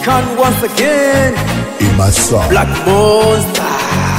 African once again. Imasa. Black Monster.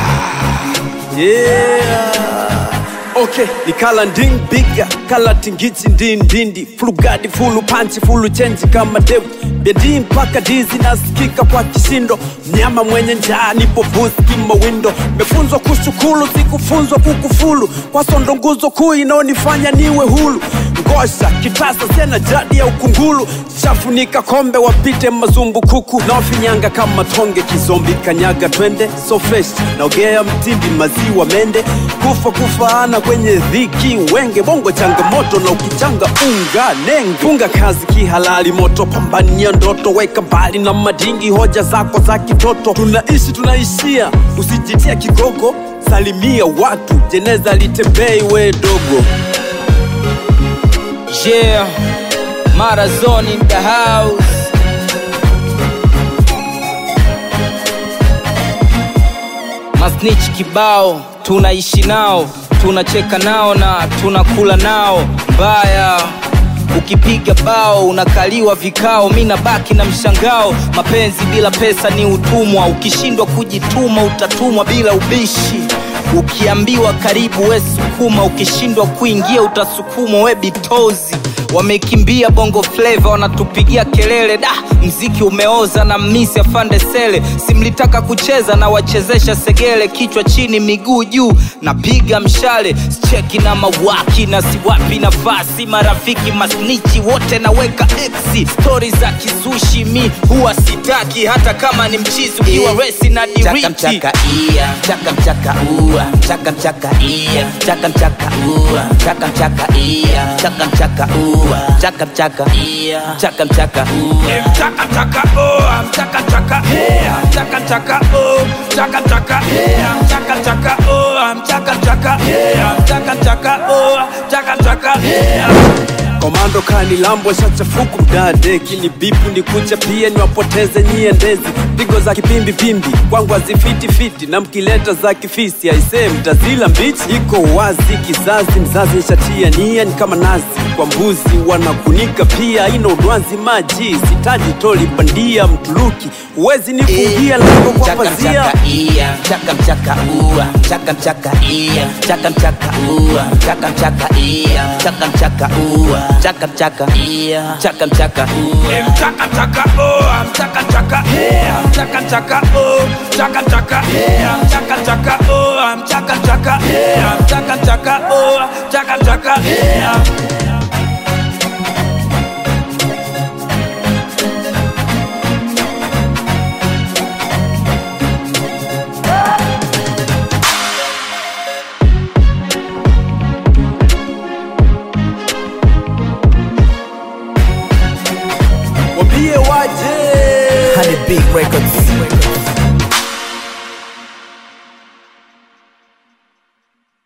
Yeah. Okay, ni kala nding biga kala tingiti ndindindi flugadi fulu panchi fulu chenji kama devu bedi mpaka dizi nasikika kwa kishindo mnyama mwenye njaa nipo buski mawindo mefunzwa kushukulu sikufunzwa kukufulu kwa sondo nguzo kuu inaonifanya niwe hulu ngosha kitasa sena jadi ya ukungulu chafunika kombe wapite mazumbukuku naofinyanga kama tonge kizombi kanyaga twende so fresh naogea mtindi maziwa mende kufa kufaana kwenye dhiki wenge bongo changamoto na ukichanga unga nenge funga kazi kihalali moto pambania ndoto weka mbali na madingi hoja zako za kitoto tunaishi tunaishia usijitia kigogo salimia watu jeneza litembei we dogo Yeah, Marazon in the house. Masnitch kibao, tunaishi nao, tunacheka nao na tunakula nao. Mbaya ukipiga bao unakaliwa vikao, mi nabaki na mshangao. Mapenzi bila pesa ni utumwa, ukishindwa kujituma utatumwa bila ubishi. Ukiambiwa karibu we sukuma, ukishindwa kuingia utasukumwa we bitozi. Wamekimbia bongo flava, wanatupigia kelele da, mziki umeoza na misi afande sele. Simlitaka kucheza na wachezesha segele, kichwa chini miguu juu, napiga mshale cheki na mawaki na siwapi nafasi, marafiki masnichi wote naweka exi. Stori za kizushi mi huwa sitaki, hata kama ni mchizi ukiwa resi na Chaka diriti mchaka iya, chaka mchaka ua, chaka mchaka iya, chaka mchaka ua, chaka mchaka iya, chaka mchaka ua, chaka mchaka iya, chaka mchaka ua. Chaka chaka oh, chaka chaka yeah, chaka chaka oh, chaka chaka yeah, chaka chaka oh, chaka chaka yeah, chaka chaka oh, chaka chaka yeah. komando kani lambo shachafuku mdadeki ni bipu ni kucha pia niwapoteze nyie ndezi pigo za kipimbi pimbi kwangu hazifitifiti na mkileta za kifisi aisee mtazila mbichi iko wazi kizazi mzazi nishatia nia ni kama nazi kwa mbuzi wanakunika pia ina udwanzi maji sitaji toli bandia mtuluki huwezi nifungia lango kwa Chaka pazia mchaka iya, chaka mchaka ua, chaka mchaka iya, chaka mchaka ua, chaka mchaka iya, chaka mchaka ua, chaka mchaka iya, chaka mchaka ua. Chaka chaka oh, chaka chaka yeah, chaka chaka oh, chaka chaka yeah, chaka chaka oh, chaka chaka yeah, chaka chaka oh, chaka chaka yeah. wambie waje Honey Big Records.